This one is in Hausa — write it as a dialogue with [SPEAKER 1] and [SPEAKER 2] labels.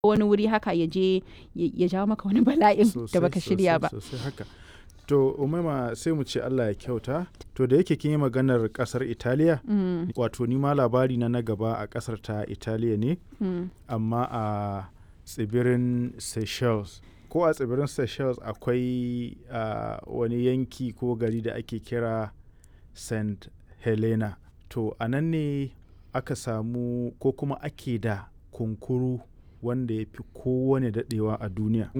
[SPEAKER 1] wani wuri haka ya je ya jawo maka wani bala'in da baka shirya ba
[SPEAKER 2] sosai haka to umaima sai mu ce Allah ya kyauta to da yake kin yi maganar kasar Italiya wato ni ma labari na na gaba a kasar ta Italiya ne amma a tsibirin Seychelles ko a tsibirin Seychelles akwai wani yanki ko gari da ake kira St Helena to a nan ne aka samu ko kuma ake da kunkuru wanda ya fi kowane daɗewa a duniya